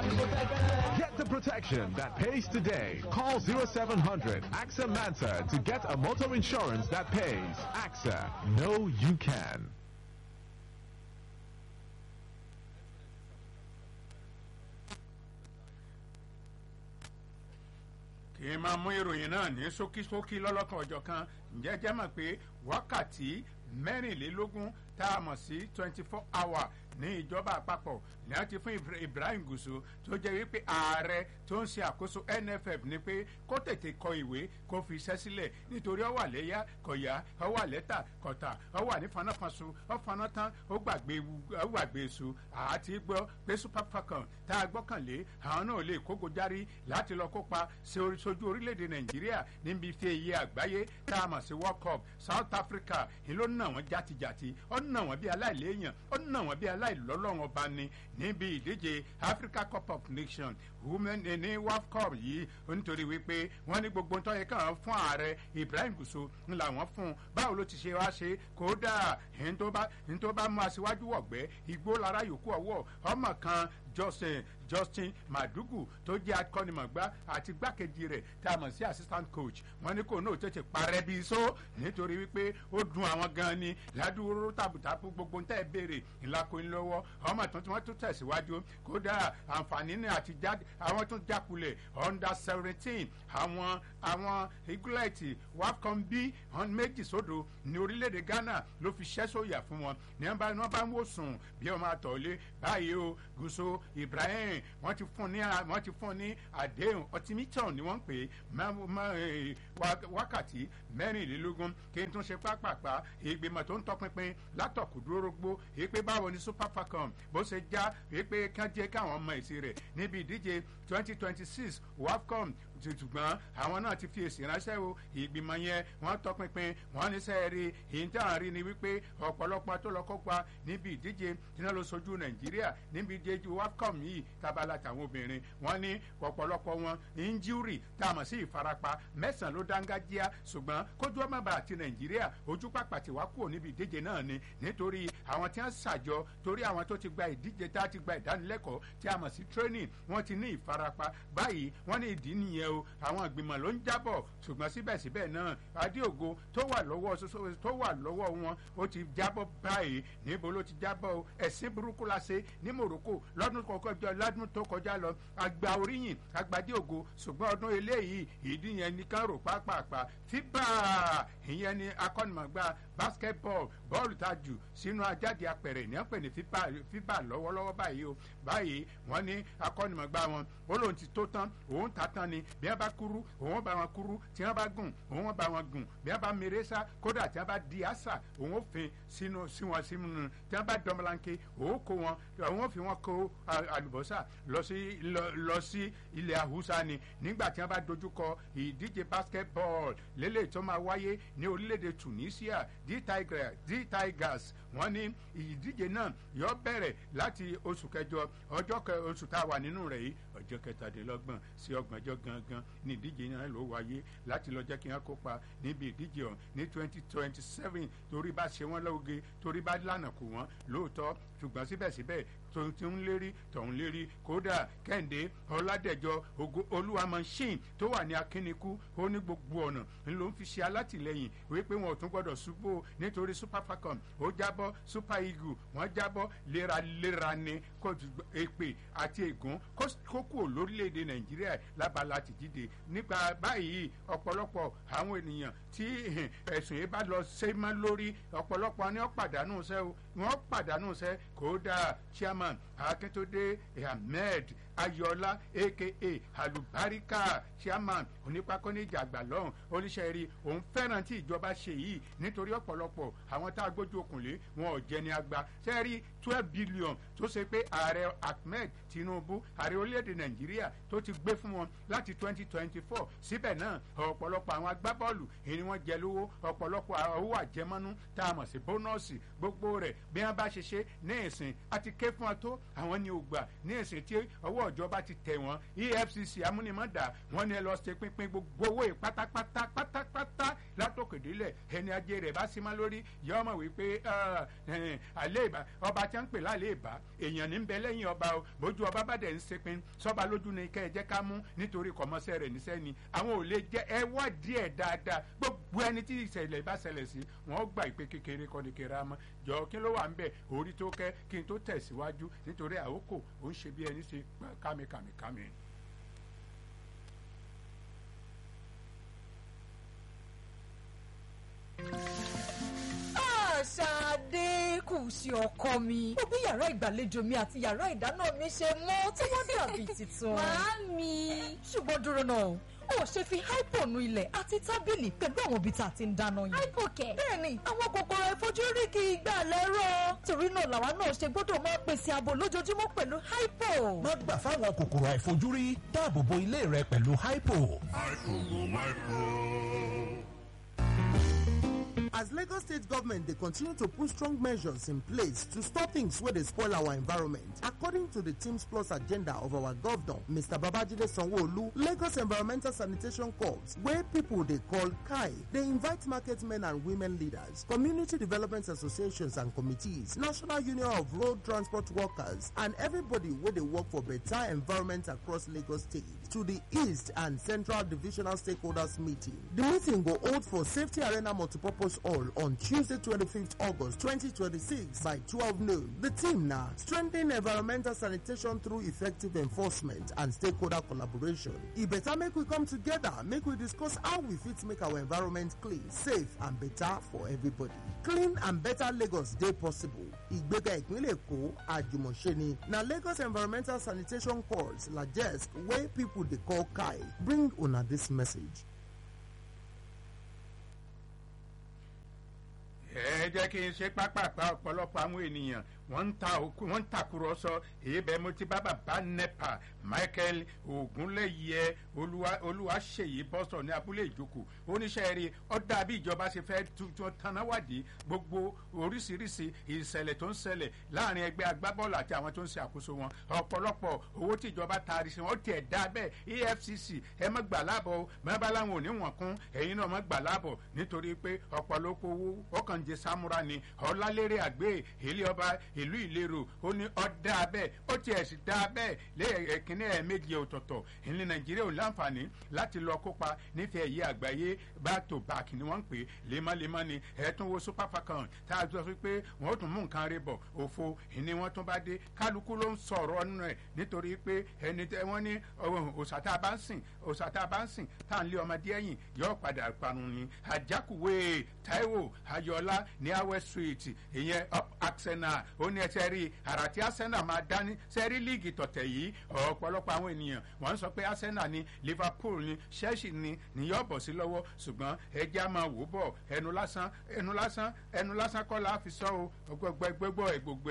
Get the protection that pays today. Call 0700 AXA Mansa to get a motor insurance that pays. AXA, know you can. kì í máa mú ìròyìn náà ní ṣókíṣókí lọ́lọ́kan ọjọ́ kan ǹjẹ́ jẹ́ mọ̀ pé wákàtí mẹ́rìnlélógún tá a mọ̀ sí twenty four hour ní ìjọba àpapọ̀ ní a ti fún Ibrahim Gusau tó jẹ́ wípé ààrẹ tó ń ṣe àkóso NFF ni pé kó tètè kọ ìwé kó fi iṣẹ́ sílẹ̀ nítorí ó wà léyà kọ̀yà ó wà lẹ́tà kọ̀tà ó wà ní fanáfanṣu ó faná tán ó gbàgbé ó gbàgbé su àti gbọ́ pé Super Falcon tá a gbọ́kànlé àwọn náà lè kógo járí láti lọ kópa sójú orílẹ̀-èdè Nàìjíríà níbi ife iye àgbáyé tá a mọ̀ sí World Cup South Africa ìlú nà wọ́n játijàti ó nà wọ́n bí aláìléèyàn ó nà wọ́n bí aláìlọ́lọ́wọ́n ọba ni níbi ìdíje Africa Cup of Nations women ní WAF Cup yìí nítorí wípé wọ́n ní gbogbo tó yẹ kàn fún ààrẹ Ibrahim Gusau ń làwọn fún un báwo ló ti ṣe wá ṣe kódà ní tó bá mú aṣíwájú wọ̀gbẹ́ igbó lára yòókù ọwọ́ ọmọ kan Justin Justin Madugu tó jẹ́ akọ́nimọ̀gbá àti gbákejì rẹ̀ tá a mọ̀ sí assistant coach wọ́n ní kò náà tètè parẹ́ bíi só nítorí wípé ó dùn àwọn gan ni ládùúró tàbùtàbù gbogbo ntẹ́ béèrè ńlákòó lọ́wọ́ ọmọ tó tí wọ́n tún tẹ̀síwájú kódà àǹfààní ní àti jáde àwọn tún jákulẹ̀ under seventeen àwọn àwọn eaglet wafcon b méjì sódò ní orílẹ̀-èdè Ghana ló fi ṣẹ́ sóyà fún wọn ní wọ́n bá ń wò sùn bí wọ́n máa tọ̀lé báyìí o Gusau Ibrahim wọ́n ti fún ní wọ́n ti fún ní àdéhùn ọtímítọ̀n ni wọ́n pè é wákàtí mẹ́rìnlélógún kí n tún ṣe pápápá ìgbìmọ̀ tó ń tọpinpin látọ̀kùdúrógbó èpè báwo ni Super Falcon bó ṣe já èpè kán jẹ́ káwọn ọmọ èsì rẹ̀ níbi ìdíje twenty twenty six wafcon ṣùgbọ́n àwọn náà ti fi èsì ránṣẹ́ o ìgbìmọ̀ yẹn wọ́n tọpinpin wọ́n ní sẹ́ẹ̀rì ìyíntàn rí ni wípé ọ̀pọ̀lọpọ̀ tó lọ kópa níbi ìdíje tí wọ́n lọ sojú nàìjíríà níbi ìdíje wafcon yìí tabala tàwọn obìnrin wọ́n ní ọ̀pọ̀lọpọ̀ wọn injúrì tá a mọ̀ sí ìfarapa mẹ́sàn-án ló dángájíá ṣùgbọ́n kójú ọmọ bá àti nàìjíríà ojú pàpàtì wá kúrò níbi ìdíje náà ni nítorí àwọn tí wọ́n ṣàjọ torí àwọn tó ti gba ìdíje tá a ti gba ìdánilẹ́kọ̀ọ́ tí a mọ̀ sí training wọ́n ti ní ìfarapa báyìí wọ́n ní ìdí nìyẹn o àwọn ìgbìmọ̀ ló ń jábọ̀ ṣùgbọ́n síbẹ̀síbẹ̀ náà adéògo tó wà lọ́wọ́ tó wà lọ́wọ́ wọn ó ti jábọ̀ báyìí níbo ló ti jábọ̀ o ẹ̀sìn burúkú la ṣe ní Morocco lọ́dún kọjá lọ́dún tó kọjá lọ àgbà oríyìn àgbàdéògo ṣùgbọ́n ọdún eléyìí ìdí yẹn nìkan rò pápápá fíbà ìyẹn ni akọ́nìmọ̀gbà basketball bọ́ọ̀lù tá a jù sínú ajáde apẹ̀rẹ̀ ní ọ̀pẹ̀ ní fíbà lọ́wọ́lọ́wọ́ báyìí o báyìí wọ́n ní akọ́nìmọ̀gbà wọn ó lóun ti tó tán òun ta tán ni bí wọ́n bá kúrú òun bá wọn kúrú tí wọ́n bá gùn òun bá wọn gùn bí wọ́n bá mèrè sá kódà tí wọ́n bá di àṣà òun ó fin sínú sí wọn sínú tí wọ́n bá dọ́mọlanke òun kó wọn òun ó fi wọn kó àlùbọ́sà lọ sí lọ sí ilẹ̀ àhúsá ni nígbà tí wọ́n bá dojúkọ ìdíje basketball lélẹ̀ tó máa wáyé ní orílẹ̀-èdè Tunisia d tigers wọ́n ní ìdíje náà yóò bẹ̀rẹ̀ láti oṣù kẹjọ ọjọ́ oṣù tá a wà nínú rẹ̀ yìí ọjọ́ kẹtàdínlọ́gbọ̀n sí ọgbọ̀njọ́ gangan ní ìdíje náà ló wáyé láti lọ jẹ́ kí wọ́n kópa níbi ìdíje ọ̀hún ní twenty twenty seven torí bá ṣe wọ́n lóge torí bá lànà kù wọ́n lóòótọ́ ṣùgbọ́n síbẹ̀síbẹ̀ tó ti ń lérí tọ̀hún lérí kódà kẹ́hìndé ọ̀làdẹ̀jọ olúwa machine tó wà ní akínnikú ó ní gbogbo ọ̀nà ló ń fi ṣe alátìlẹyìn wípé wọn ò tún gbọdọ̀ ṣubú nítorí super falcon ó jábọ́ super eagle wọ́n jábọ́ léraléra ni kó èpè àti ègún kó kúrò lórílẹ̀‐èdè nàìjíríà lábala ti jíde nípa báyìí ọ̀pọ̀lọpọ̀ àwọn ènìyàn tí ẹ̀sùn yìí bá lọ ṣe mọ́ lórí ọ̀pọ̀lọpọ̀ ni wọ́n pàdánù sẹ́ o wọ́n pàdánù sẹ́ kódà chairman akíntúndé ahmed ayọ̀ọ́lá aka alubarika chairman onípakọ́níjà àgbà lọ́hùn oníṣẹ́ rí òun fẹ́ràn tí ìjọba ṣe yìí nítorí ọ̀pọ̀lọpọ̀ àwọn tá a gbójú okùnlé wọn ò jẹni àgbà ṣe rí twelve billion tó ṣe pé ààrẹ ahmed tinubu ààrẹ orílẹ̀-èdè nàìjíríà tó ti gbé fún wọn láti twenty twenty four síbẹ̀ náà ọ̀pọ̀lọpọ̀ àwọn agbábọ́ọ̀lù èyí wọ́n jẹ lówó ọ̀pọ̀lọpọ̀ owó àjẹmọ́nú tá a mọ̀ sí bónọ́ọ̀sì gbogbo rẹ̀ bí wọ́n bá ṣe ṣe ní ìsìn àti ké fún ọ tó àwọn ni ò gbà ní ìsìn tí ọwọ́ ìjọba ti tẹ̀ wọ́n efcc amúnimọ́dà wọ́n ní ẹ lọ ṣe pínpín gbogbo owó yìí pátápátá pátápátá látòkèdélẹ̀ ẹni ajé rẹ̀ bá sí mọ́ lórí yọ ọmọ wípé àlẹ́ ìbá ọba tí wọ́n ń pè lálẹ́ ìbá èèyàn ní ń bẹ lẹ́yìn ọba o bójú ọba bá dẹ̀ ń sepin sọ́ba lójú ni kẹ́ ẹ jẹ́ ká mú nítorí kọ̀mọ́sẹ́ rẹ̀ níṣẹ́ ni àwọn ò lè jẹ́ ẹ wá díẹ̀ dáadáa gbogbo ẹni tí ìṣẹ̀lẹ̀ bá ṣẹlẹ̀ sí wọ́n gbà ìpè kékeré kọ́ ni kéré amọ́ jọ kí ló wà ń bẹ̀ orí tó kẹ́ kí n tó tẹ̀síwájú nítorí àkókò ó ń ṣe bí ẹni ṣe kámikàmikàmi. Ṣadé kù sí ọkọ mi. Mo bí yàrá ìgbàlejò mi àti yàrá ìdáná mi ṣe mọ́ tí wọ́n dàbí tuntun. Màámi. Ṣùgbọ́n dúró náà, ó ṣe fi hypo nu ilẹ̀ àti tábìlì pẹ̀lú àwọn ibi tá a ti ń dáná yẹn. Hypo kẹ̀. Bẹ́ẹ̀ni, àwọn kòkòrò ìfojúrí kì í gbà lẹ́rọ̀. Torí náà làwa náà ṣe gbọ́dọ̀ máa pèsè ààbò lójoojúmọ́ pẹ̀lú hypo. má gbà fáwọn kòkòrò àìfojúrí dáàbò bo ilé rẹ pẹ̀lú hypo. As Lagos State government dey continue to put strong measures in place to stop things wey dey spoil our environment, according to the Teams Plus agenda of our governor, Mr. Babajide Sanwo-Olu, Lagos Environmental Sanitation Corps, wey people dey call KAI, dey invite market men and women leaders, community development associations and committees, National Union of Road Transport Workers, and everybody wey dey work for better environment across Lagos State to the East and Central Divisional Stakeholders Meeting. The meeting go hold for Safety Arena Multipurpose Hall on Tuesday, 25th August 2026 by 12 noon. The team now strengthen environmental sanitation through effective enforcement and stakeholder collaboration. E better make we come together, make we discuss how we fit make our environment clean, safe and better for everybody. Clean and better Lagos dey possible. Ìgbéga ìpínlẹ̀ Èkó àjùmọ̀ṣe ni na Lagos Environmental Sanitation Corps LAGESC wey people dey call KAI bring una this message. ẹ jẹ́ kí n ṣe pápápá ọ̀pọ̀lọpọ̀ àwọn ènìyàn wọ́n ń ta òkú wọ́n ń takùrọ̀sọ èyí bẹ́ẹ̀ mo ti bá bàbá nepa michael ogunléyẹ olúwaṣeyí bọ́sọ̀ ní abúlé ìjókòó oníṣẹ́ rí ọ̀dà bí ìjọba ṣe fẹ́ tuntun tanáwádìí gbogbo oríṣiríṣi ìṣẹ̀lẹ̀ tó ń ṣẹlẹ̀ láàrin ẹgbẹ́ agbábọ́ọ̀lù àti àwọn tó ń ṣe àkóso wọn ọ̀pọ̀lọpọ̀ owó tí ìjọba taari sí wọn tiẹ̀ dá bẹ́ẹ̀ efcc ẹ má gbà láàbọ̀ mẹ́bàá láwọn ò ní wọ̀n kún ẹ̀yin náà má gbà láàbọ̀ nítorí pé ọ̀pọ̀lọpọ̀ owó ọkàn jẹ samura ni ọ̀làlérè àgbẹ̀ ilé ọba ìlú ìlérò ó ní ọ̀dà abẹ́ ó tiẹ̀ sì dá abẹ́ lẹ́ẹ̀kínní ẹ̀ẹ́mẹ́jì ọ̀tọ̀ọ̀tọ̀ ìlú nàìjíríà ò láǹfààní láti lọ kópa nífẹ̀ẹ́ yìí àgbáyé back to back ni wọ́n ń pè lemọ́lemọ́ ni ẹ̀ẹ́túnwó super falcon tá a sọ pé wọ́n ó tún mú nǹkan rẹ̀ bọ̀ òfo ìní wọ́n tún bá dé kálukú ló ń sọ̀rọ̀ nínú ẹ̀ nítorí pé ẹni tẹ wọ́n ní òòṣà tá a bá ń sìn òòṣà tá a bá ń sìn tá à ń lé ọmọdé ẹ̀yìn yóò padà parun ni àjákùwé taiwo ayọ̀lá ní awẹ́ street ìyẹn up arsenal ó ní ẹsẹ̀ rí àrà tí arsenal máa dání sẹ́rí líìgì tọ̀tẹ̀ yìí ọ̀pọ̀lọpọ̀ àwọn ènìyàn wọ́n sọ pé arsenal ni liverpool ni chelsea ni níyọ̀ bọ̀ sí lọ́wọ́ ṣùgbọ́n ẹja máa wò bọ̀ ẹnu lásán ẹnu lásán ẹnu lásán kọ́ la fi sọ o gbogbo ẹ̀ gbogbo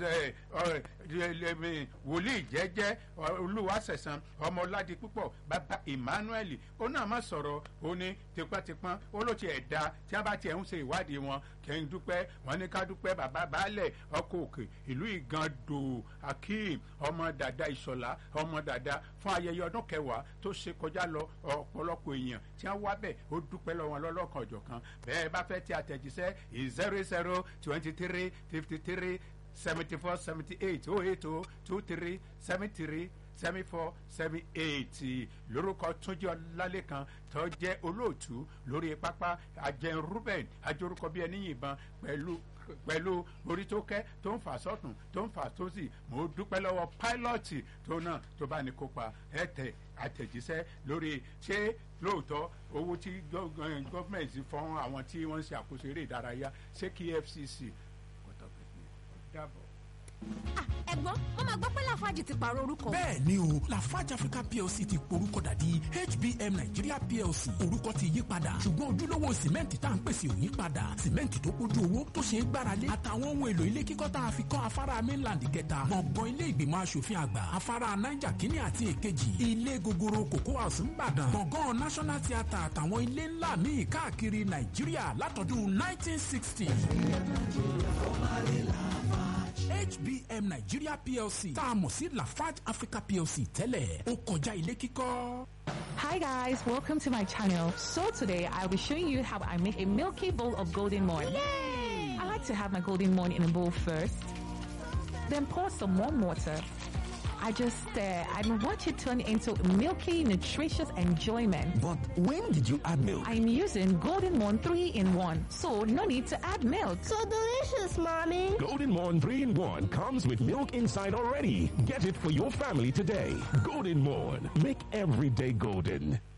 ẹ̀ wòlíì jẹ́jẹ́ olúwaṣẹ̀sán ọmọládì púpọ̀ bàbá emmanuel ó náà má sọ̀rọ̀ ó ní tipátipá ó ló tiẹ̀ da tí wọ́n bá tiẹ̀ ń ṣe ìwádìí wọn kẹ́ ń dúpẹ́ wọ́n ní ká dúpẹ́ bàbá baálẹ̀ ọkọ̀ òkè ìlú ìgàndò akeem ọmọ dàda ìṣọ̀lá ọmọ dàda fún ayẹyẹ ọdún kẹwàá tó ṣe kọjá lọ ọ̀pọ̀lọpọ̀ èèyàn tí wọ́n wá bẹ̀ ó dúpẹ́ lọ́wọ́ lọ́lọ́kan ọ̀jọ̀kan bẹ́ẹ̀ bá fẹ́ ti àtẹ̀jíṣẹ́ zero zero twenty three fifty three seventy four seventy eight oh eight oh two three seven three seven four seven eight lórúkọ túnjí ọlálẹ́kan tó jẹ́ olóòtú lórí pápá ajẹ́ ruben ajorúkọ bí ẹni yìnbọn pẹ̀lú pẹ̀lú orí tó kẹ́ tó ń fà sọ́tún tó ń fà sósì mo dúpẹ́ lọ́wọ́ pílọ́ọ̀tì tó náà tó bá ní kópa ẹ tẹ àtẹ̀jíṣẹ́ lórí ṣé lóòótọ́ owó tí gọ́ọ̀mẹ̀ntì fọ́n àwọn tí wọ́n ń ṣe àkóso eré ìdárayá ṣé kí fcc kọ́tọ̀ pẹ̀lú ọ̀dàbọ̀. ẹ̀gbọ́n wọ́n máa gbọ́ pé láfáàjì ti pààrọ̀ orúkọ. bẹ́ẹ̀ ni o lafarge africa plc ti porúkọ dàdí hbm nigeria plc orúkọ ti yí padà ṣùgbọ́n ojúlówó sìmẹ́ǹtì tá à ń pèsè ò yí padà sìmẹ́ǹtì tó kójú owó tó ṣe é gbáralé àtàwọn ohun èlò ilé kíkọ́ tá a fi kọ́ afárá mainland kẹta gbọ̀ngàn ilé ìgbìmọ̀ asòfin àgbà afárá niger kínní àti èkejì ilé gogoro cocoa house ńbàdàn gbọ̀ngàn national theatre àtàwọn ilé ńlá míì káàkiri nàìjíríà látọdún 1960. HBM Nigeria PLC tá a mọ̀ sí Lafarge Africa PLC tẹ́lẹ̀ ó kọjá ilé kíkọ́. Hi guys, welcome to my channel. So today I'll be showing you how I make a milky bowl of golden morn. I like to have my golden morn in a bowl first, then pour some warm water. I just stir and watch it turn into milky, nutritious enjoyment. But when did you add milk? I'm using Golden Morn 3 in 1, so no need to add milk. So delicious, Mommy. Golden Morn 3 in 1 comes with milk inside already. Get it for your family today. Golden Morn. Make every day golden.